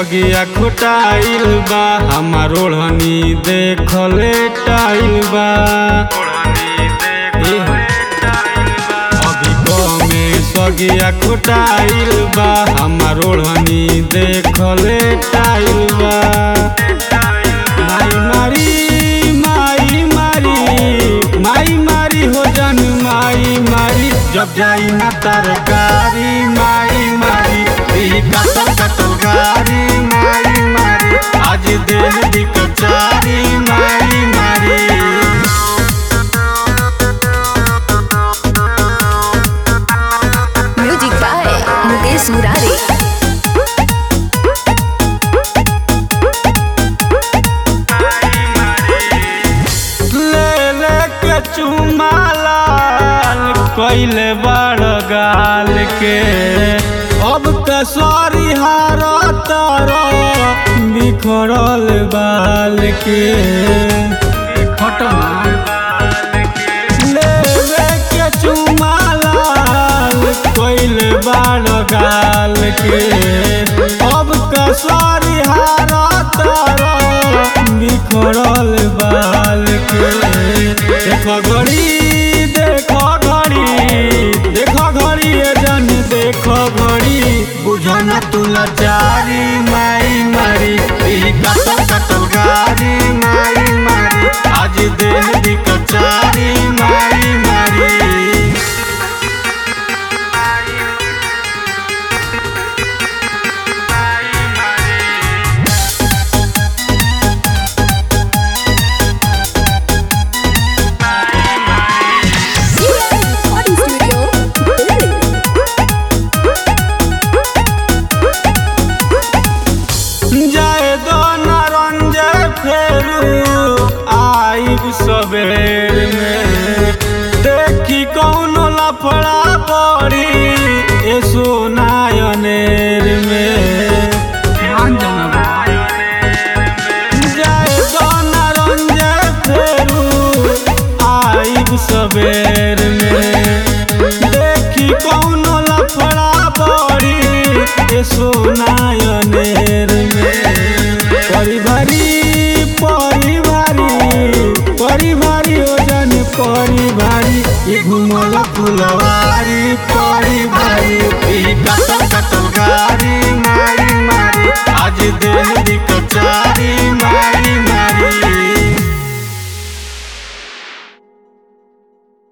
सगिया खुटाइल बा हमार ओढ़नी देखले टाइल बा ए हो। अभी कमे सगिया खुटाइल बा हमार ओढ़नी देखले टाइल बा माई मारी माई मारी माई मारी हो जन माई मारी जब जाई ना तरकारी माई मारी ई कतल कतल गारी माई मारी आज देह दी कचारी माई मारी म्यूजिक बाय मुकेश मुरारी ले ले के चुमालाल कैले बड़ गाल के अब कसौरी हार तारो बिखरल बाल के ले ले के चुमालाल कैले बड़ गाल के अब कसौरी हार तारो बिखरल बाल के देखो घड़ी देखो घड़ी देखो घड़ी ये जन देखो घड़ी बुझो न तू लाचारी माई मारी ई कतल कतल गारी माई मारी आज देह दी कचारी माई मारी रिकॉर्डिंग स्टूडियो दिल्ली जाए दो नारंजे फेरू आइब सबेर में देखी कौन लफड़ा पड़ी ए सोनायनेर में जाए दो नारंजे फेरू आइब सबेर में देखी कौन लफड़ा पड़ी ए सोनायनेर में परिवारी परिवारी परिवारी ओजन परिवारी ये घुमल फुलवारी परि